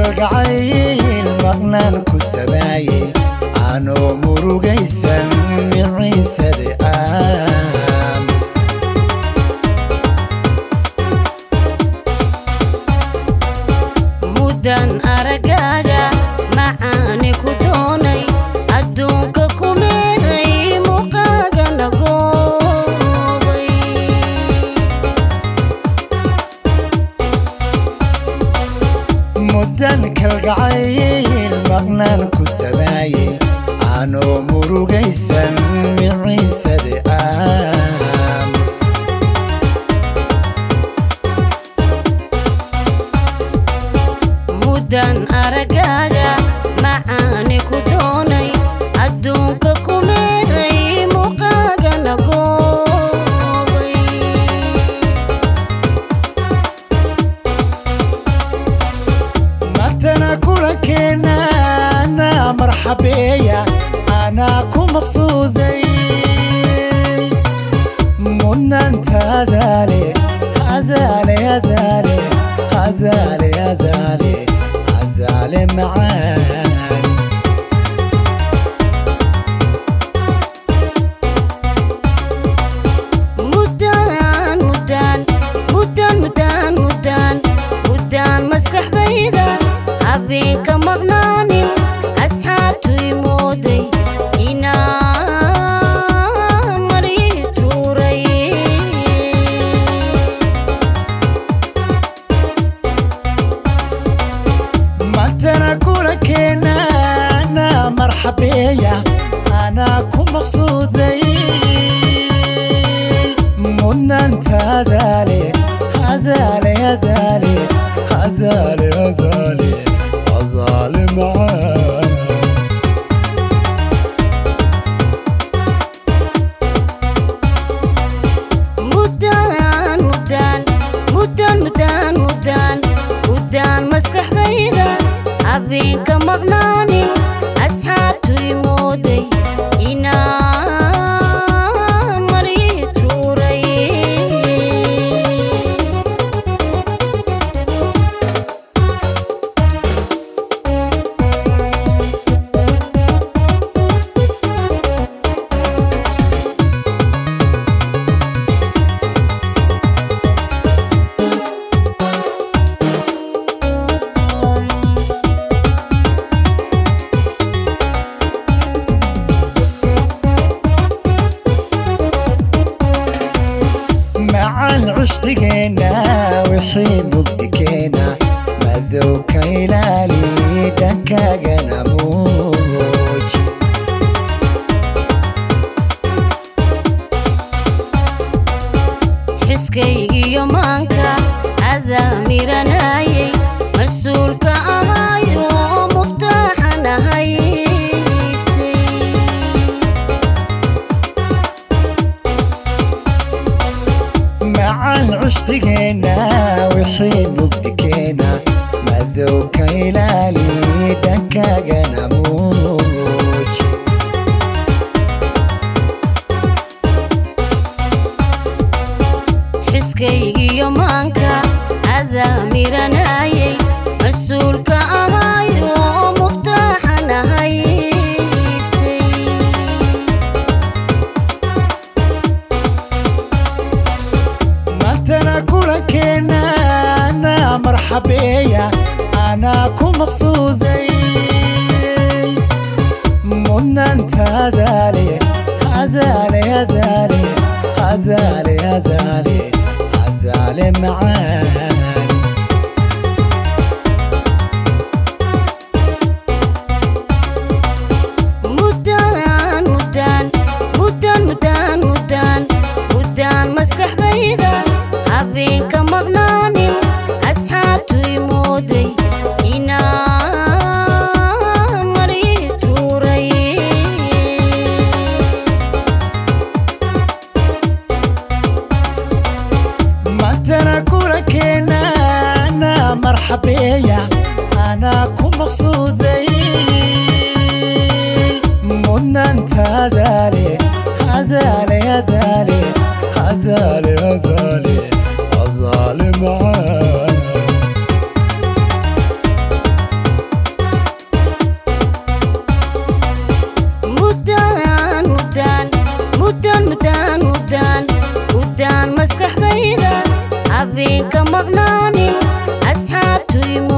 kalgacayl maqnaan ku sabaayey anoo murugaysan miciisade aamus muddan aragaaga macaani ku doonay adduunka ku meeray muuqaaga nagoobay muddan kalgacayl maqnaan ku sabaayey anoo murugaysan miciisade aamus muddan aragaaga macaani ku doonay adduunka ku meeray muuqaaga nagoobay matana kulankeena anaa marxabeeya anaa ku maqsuuday mudnaantaadaale adaale adaale adaale adaale adaale macaan muddaan muddaan muddaan muddaan muddaan muddaan maskaxdayda habeenka maqnaanin asxaabtu imooday inaan marii tuuray matana kulankeena anaa marxabeeya anaa ku maqsuuday mudnaantaadaale adaale adaale adaale adaale adaale macaan muddaan muddaan muddaan muddaan muddaan muddaan maskaxdayda habeenka maqnaanin asxaabtu imooday inaan marii tuuray macaan cushqigeenna wixii mugdikeena madow ka ilaali dhankaagana muuji xiskaygiyo maanka adaa miranayay mas-uulka ahaayo muftaaxan ahaystay macaan cushqigeenna wixii mugdikeena madow ka ilaali dhankaagana muuji xiskaygiyo maanka adaa miranayay mas-uulka ahaayo muftaaxan ahaystay matana kulankeena anaa marxabeeya anaa ku maqsuuday mudnaantaadaale adaale adaale adaale adaale adaale macaan muddaan muddaan muddaan muddaan muddaan muddaan maskaxdayda habeenka maqnaanin asxaabtu imooday inaan marii tuuray matana kulankeena anaa marxabeeya anaa ku maqsuuday mudnaantaadaale adaale adaale adaale adaale adaale macaan habeenka maqnaani asxaabtuy